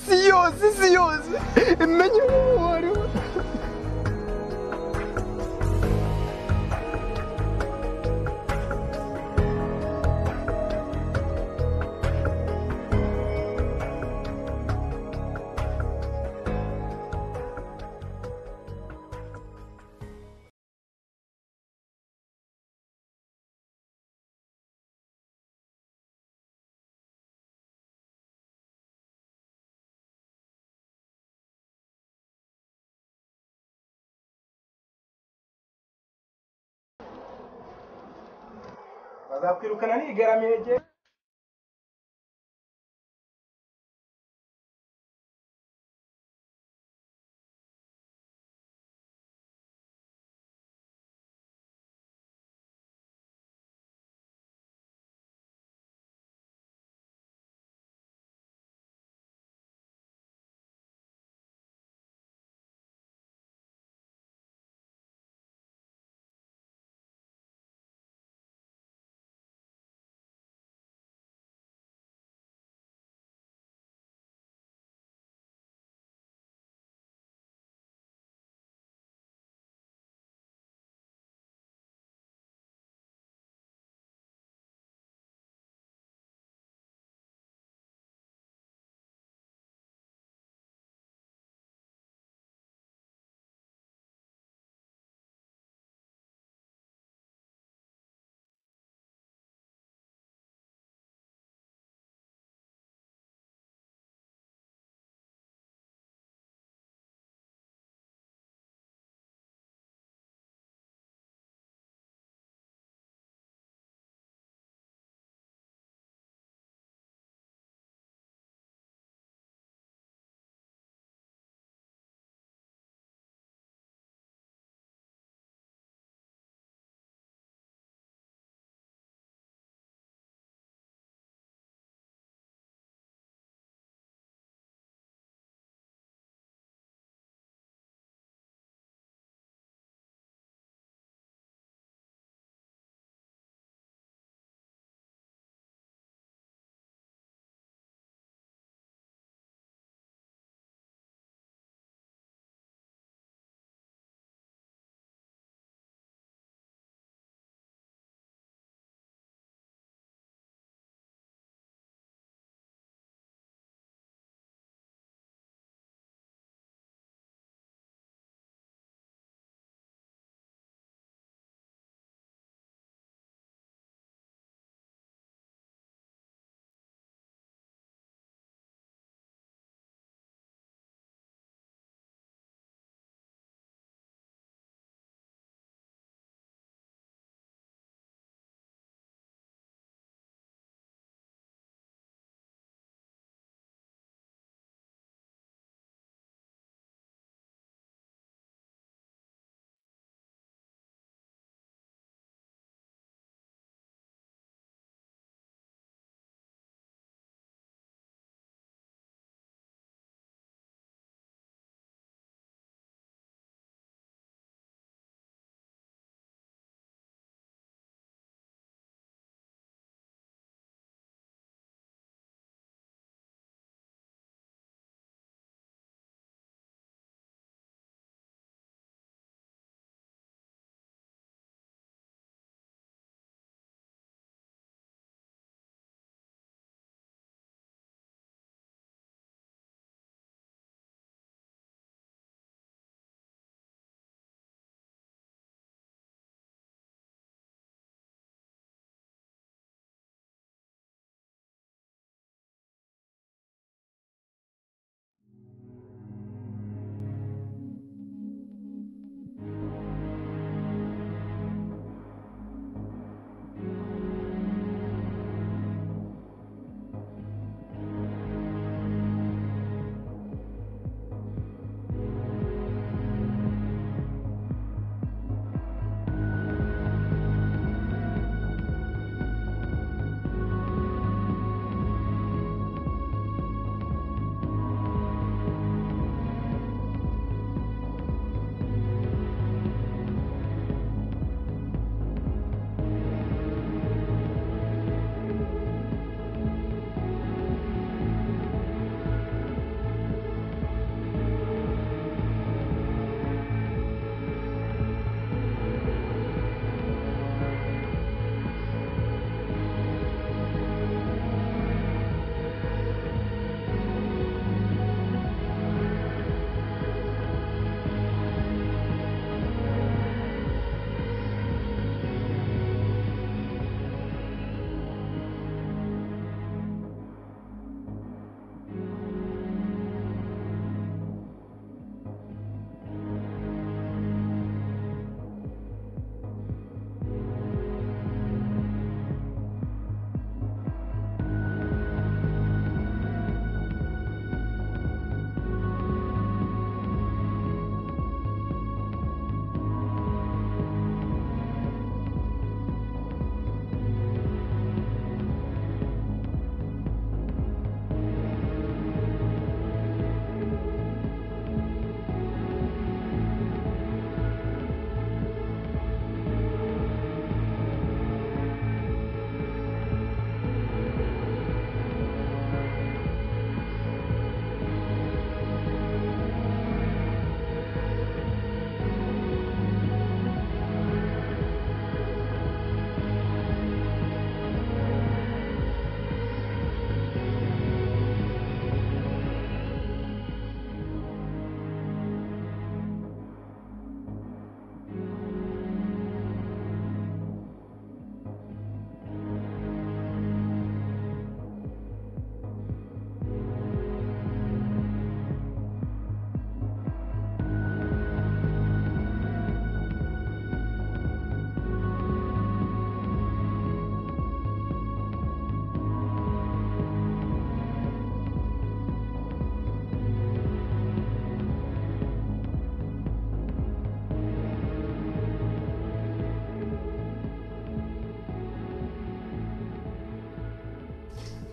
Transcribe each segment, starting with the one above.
сльози, сльози. Мені говорю. bazakwirukana n'igaramenge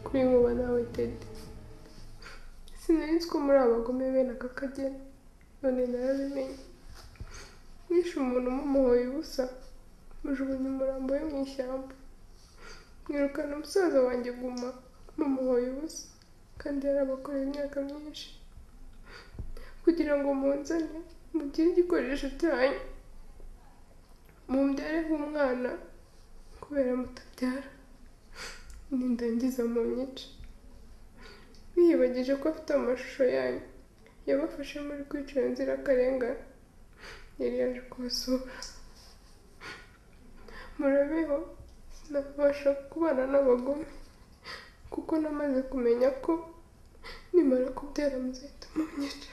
kuri Nkuba nawe Teddy sinari nzi ko muri abagome bene aka kageni none narabimenye nishe umuntu mumuhoye ubusa mujugunya umurambo we mu ishyamba mwirukana umusaza wanjye guma mumuhoye ubusa kandi yarabakoreye imyaka myinshi kugira ngo munzane mugire igikoresho cyanyu mumbyare nk'umwana kubera mutabyara nindangiza mu nyice mwiyibagije ko afite amashusho yanyu yabafashe muri kwica iyo nzirakarengane yari yaje kubasura murabeho sinabasha kubana n'abagome kuko namaze kumenya ko nimara kubyara muzahita munyica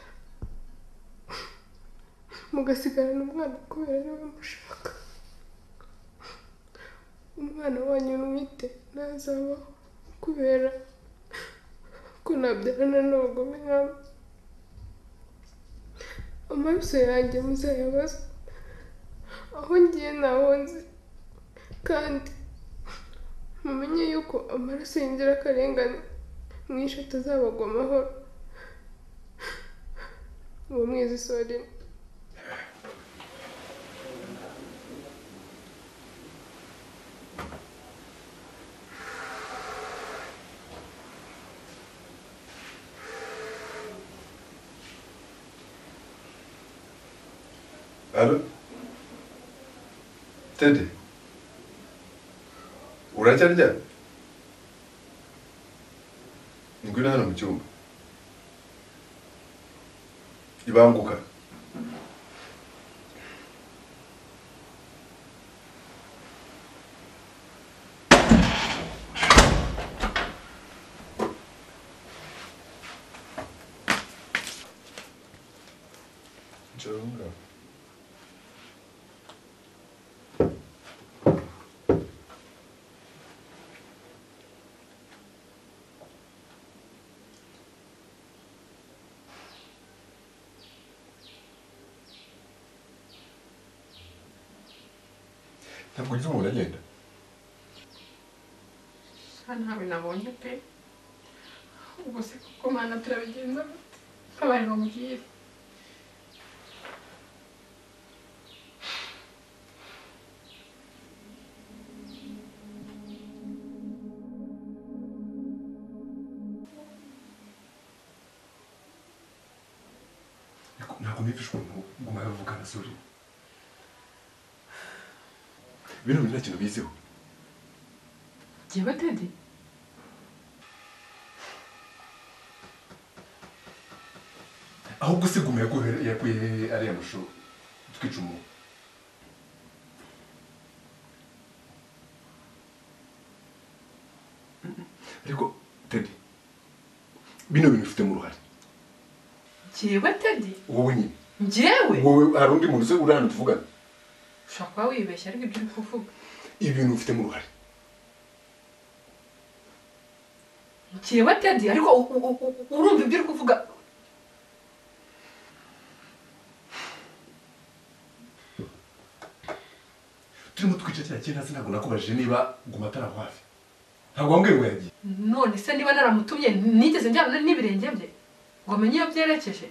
mugasigarana umwana kubera niwe mushaka umwana wanyu mwite ntazabaho kubera ko nabyarana n'abagome nkamwe amaso yanjye muzayabaza aho ngiye ntaho nzi kandi mumenye yuko amaraso y'inzirakarengane mwishe atazabagwa amahoro uwo mwezi sorina Alo? Teddy? Uracyarya? Ngwino hano mu cyumba. Ibanguka. Njoro ngaho. ntabwo ujya umuntu agenda hano ntabwo nabonye pe ubwo se kuko mwana turabigenza bate abaye bamubwire Ariko ntabwo nifashe umuntu ngo umwe yavugana sori bino bintu nta kintu biziho jyewe tedi ahubwo se gume yaguhe- yakuye ariya mashusho twica umuntu ariko tedi bino bintu ufitemo uruhare jyewe tedi wowe nyine njyewe wowe hari undi muntu se uri hano tuvugana ushobora kuba wibeshya ariko ibyo uri kuvuga ibi bintu ufitemo uruhare jyewe tedi ariko u- u- u- u- urumva ibyo uri kuvuga turimo twica cya kintu hasi ntabwo nakubajije niba guma atari aho hafi ntabwo wambwiye ngo yagiye none se niba naramutumye nigeze njyana n'ibirenge bye ngo menye iyo byerekeje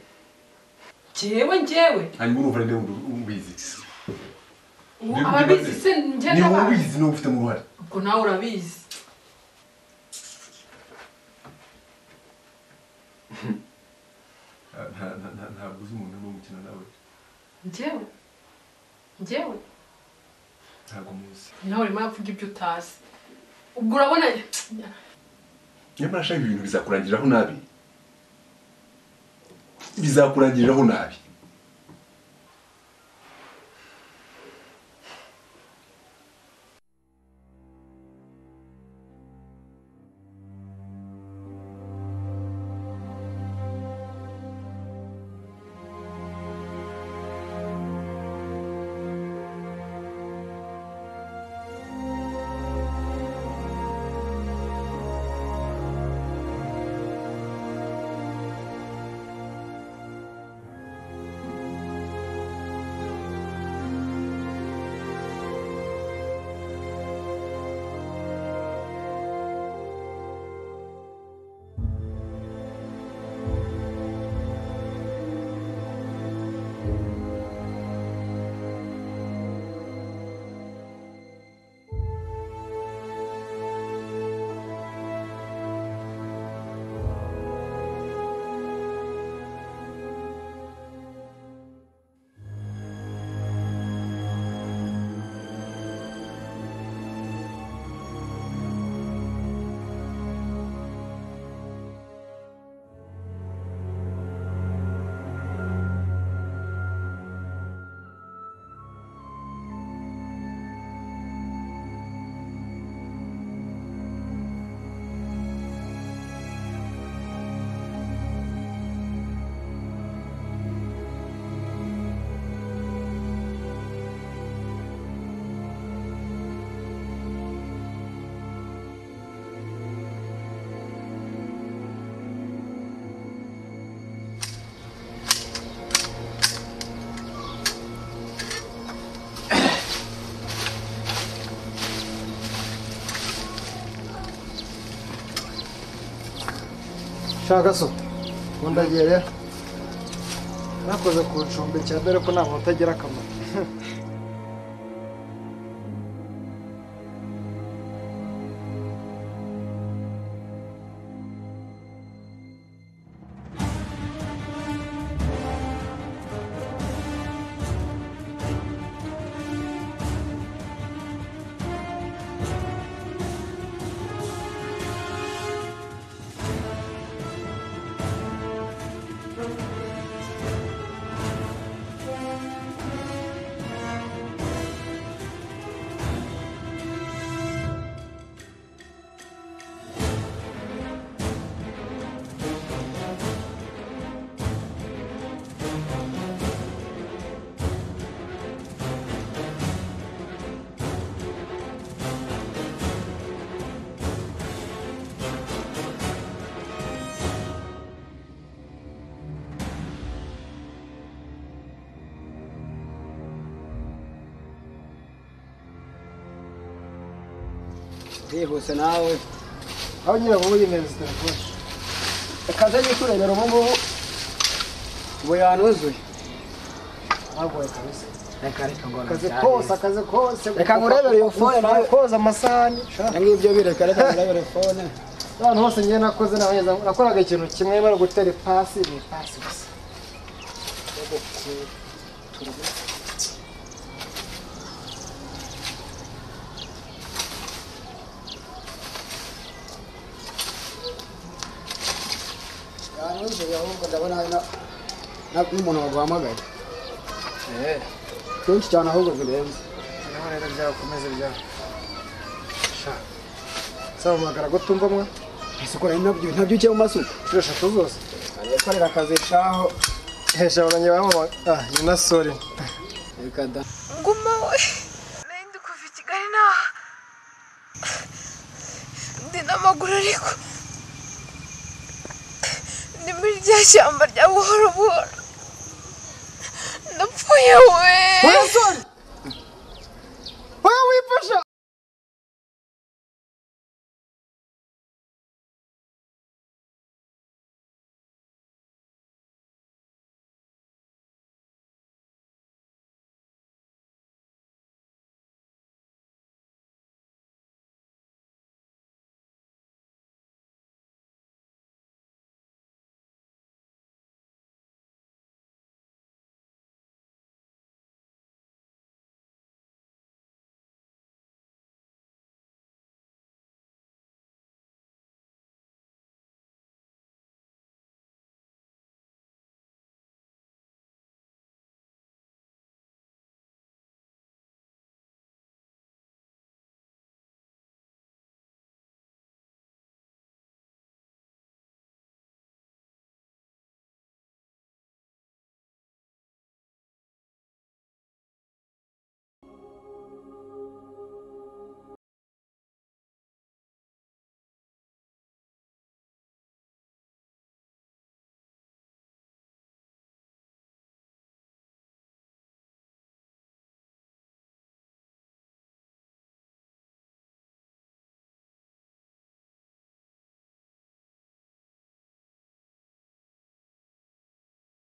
jyewe njyewe hanyuma urumva ari nde ubizi ubu Niba ababizi ubizi. se njye ni wowe n'abazi ubizi niwe ufitemo uruhare ubwo nawe urabizi Nta- nta- nta- ntabwo uzi umuntu urimo gukina nawe njyewe njyewe ntabwo muzi nawe urimo uravuga ibyo utazi ubwo urabona nyamara shaka ibintu bizakurangiriraho nabi bizakurangiriraho nabi shaka so nkundagiye rero nakoze ku icumbi cya dore ko ntabwo utagira akamaro byihuse nawe aho nyine uba wiyemereza telefone reka nze njye kurebera ubu ngubu ubu yanuzuye ntagoye kabisa reka reka ngo akazi ntabyare. kose akazi kose Reka ngurebere iyo phone nawe. koza amasahani sha. ibyo ngibyo bireka reka ngurebere fone abantu bose njye nakoze naheza nakoraga ikintu kimwe bari gutera ipasi ni ipasi gusa yanuzuye ahubwo ndabona ari na- na- n'umuntu waguhamagaye Eh, kenshi cyane ahubwo zirenze noneho rero byakomeze bya sha sabahamagara gutumbamwa isuku rero nabyo nabyo ugiye mu masuku inshuro eshatu zose gukorera akazi shaho hejuru abanye bamama ah ni na sore reka da Guma we nari kuva i Kigali naha ndi n'amaguru ariko ni muri rya shyamba rya buhoro buhoro napfuye we oya wifasha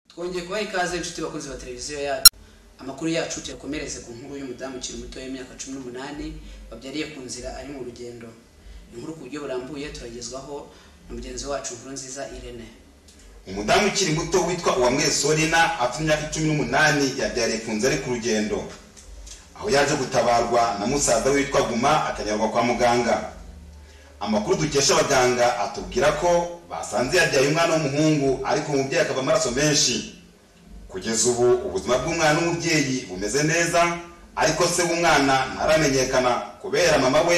twongeye kubaha ikaze inshuti bakunzi ba televiziyo yacu amakuru yacu tuyakomereze ku nkuru y'umudamu ukiri muto w'imyaka cumi n'umunani wabyariye ku nzira ari mu rugendo inkuru ku buryo burambuye turagezwaho na mugenzi wacu inkuru nziza irene umudamu ukiri muto witwa uwamwesorina afite imyaka cumi n'umunani yabyariye ku nzu ari ku rugendo aho yaje gutabarwa na musaza we witwa guma akajyanwa kwa muganga amakuru dukesha abaganga atubwira ko basanze yabyaye umwana w'umuhungu ariko umubyeyi akava amaraso menshi kugeza ubu ubuzima bw'umwana n'umubyeyi bumeze neza ariko se w'umwana ntaramenyekana kubera mama we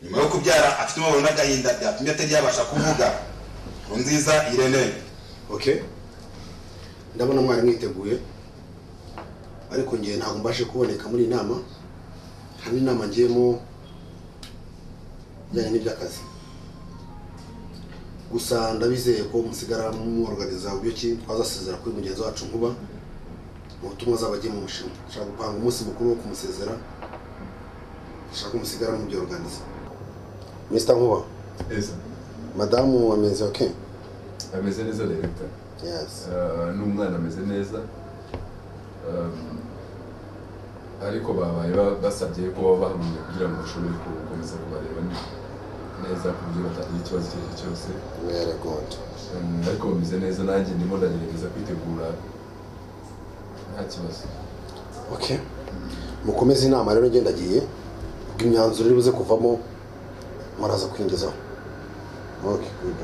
nyuma yo kubyara afite umubabaro n'agahinda byatumye atari yabasha kuvuga nziza irene okay ndabona mwari mwiteguye ariko ngiye ntabwo mbashe kuboneka muri iyi nama hari inama ngiyemo ijyanye n'iby'akazi gusa ndabizeye ko musigara mworoganiza uburyo ki twazasezera kuri mugenzi wacu nkuba mu butumwa azaba agiye mu mushinga dushaka gupanga umunsi mukuru wo kumusezera dushaka ko musigara mubyoroganiza mr nkuba Yes. madamu wameze okay ameze neza leta n'umwana ameze neza ariko babaye basabye ko baba bahamwe kugira ngo bashobore gukomeza kubareba neza ku buryo batagira ikibazo icyo ari cyo cyose ariko bameze neza nanjye ndimo ndagerageza kwitegura nta kibazo okay mukomeze inama rero ngendagiye bw'imyanzuro iri buze kuvamo muraza kwinjizaho okay good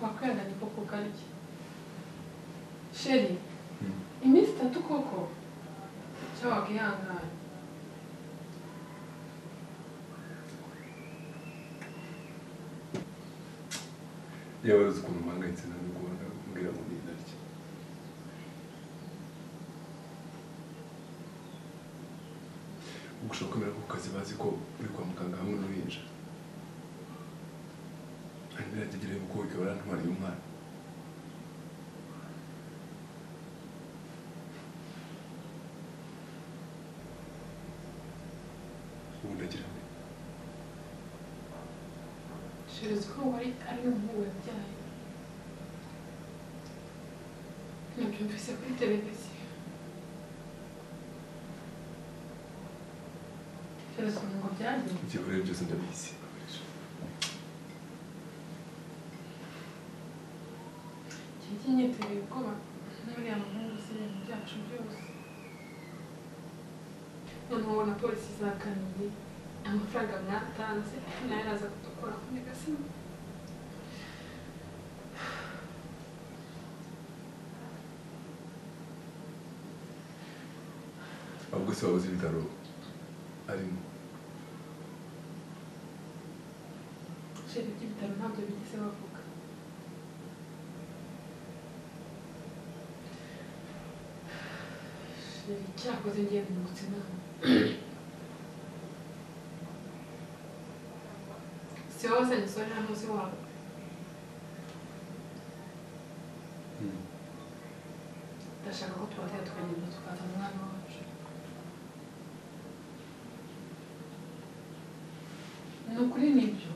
wakwenda niko kugariki sheri iminsi itatu koko cyangwa wakihangana yewe uzi ukuntu mpangayitse na mugora mbwira ngo ni ntarya gushobora kwemera ku kazi bazi ko uri kwa muganga hamwe n'uruhinja hanyuma irategereye kuko ikaba yarantwariye umwana ubu ndagira ngo sheri uzi ko wari ari umuhungu wabyaye nabyumvise kuri televiziyo sheri uzi ukuntu ngo byagenze ibyo bihe byose ndabizi igihe cy'imyiteguro ubwoba n'uriya muhungu se ibintu byacu byose noneho ubona polisi zaganiriye amafaranga mwatanze nayo araza kudukora ku nyagasima ahubwo se wabuze ibitaro arimo sheri by'ibitaro ntabyo bigeze bavuga sheri cyakoze ngenda nungutse inama si wowe uzanyisonera ntuzi wawe ndashaka ko twatera tukagenda tukaza umwana wacu ni ukuri nibyo